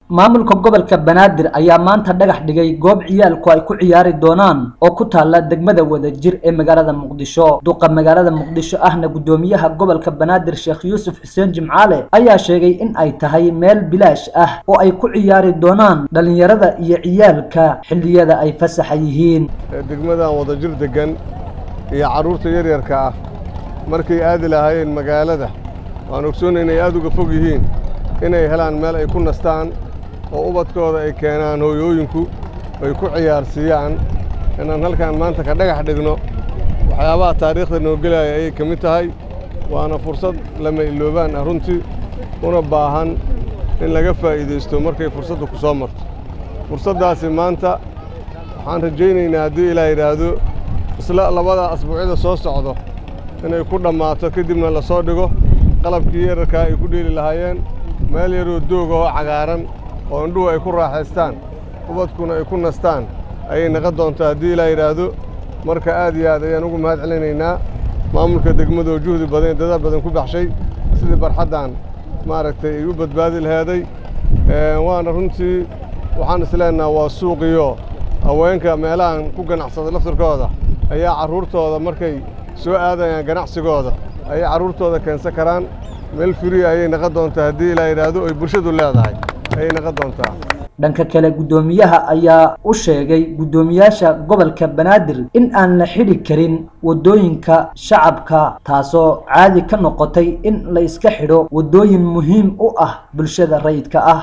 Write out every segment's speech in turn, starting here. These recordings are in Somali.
maamulka gobolka banaadir ayaa maanta dhagax dhigay goob ciyaalku ay ku ciyaari doonaan oo ku taala degmada wadajir ee magaalada muqdisho duqa magaalada muqdisho ahna guddoomiyaha gobolka banaadir sheekh yuusuf xuseen jimcaale ayaa sheegay in ay tahay meel bilaash ah oo ay ku ciyaari doonaan dhalinyarada iyo ciyaalka xilliyada ay fasaxa yihiin degmadan wadajir degan iyo carruurta yaryarka ah markay aadi lahaayeen magaalada waan ogsoonay inay aad uga fog yihiin inay helaan meel ay ku nastaan oo ubadkooda ay keenaan hooyooyinku ay ku ciyaarsiiyaan inaan halkaan maanta ka dhagax dhigno waxyaabaha taariikhda noo gelaya ayay ka mid tahay waana fursad lama iloobaan ah runtii una baahan in laga faa'iidaysto markay fursaddu ku soo marto fursaddaasi maanta waxaan rajaynaynaa haddii ilaa yidhaahdo isla labada asbuucyada soo socdo inay ku dhammaato kadibna la soo dhigo qalabkii yararkaa ay ku dheeli lahaayeen meel yaroo doog oo cagaaran oo indhuhu ay ku raaxaystaan ubadkuna ay ku nastaan ayay naqon doontaa haddii ilaa yidhaahdo marka aad iyo aad ayaan ugu mahad celinaynaa maamulka degmadoo juhdi badan dadaal badan ku baxshay sidii barxaddan maaragtay ay u badbaadi laheeday waana runtii waxaan isleenaha waa suuqiyo haweenka meelahan ku ganacsada laftirkooda ayaa carruurtooda markay soo aadayaan ganacsigooda ayay carruurtooda keensan karaan meel firiya ayay naqon doontaa haddii ilaa yidhaahdo ay bulshadu leedahay ayay naqon doontaa dhanka kale guddoomiyaha ayaa u sheegay guddoomiyaasha gobolka banaadir in aan la xidhi karin waddooyinka shacabka taasoo caadi ka noqotay in la iska xidho waddooyin muhiim u ah bulshada rayidka ah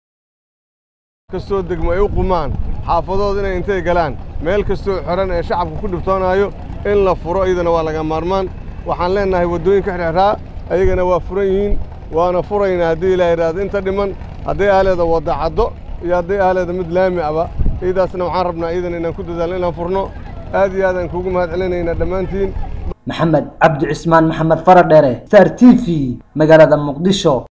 kastoo degmo ay u qumaan xaafadooda inay intay galaan meel kastoo xiran ee shacabka ku dhibtoonaayo in la furo iyadana waa laga maarmaan waxaan leennahay waddooyinka xidhxidhaa ayagana waa furan yihiin waana furaynaa haddii ilaa yidhaahdo inta dhiman hadday ahleeda wadda caddo iyo hadday ahleeda mid laami aba iyadaasna waxaan rabnaa iyadan inaan ku dadaalno inaan furno aad iyo aadaan kuugu mahad celinaynaa dhammaantiin maxamed cabdi cismaan maxamed faradheere star t v magaalada muqdisho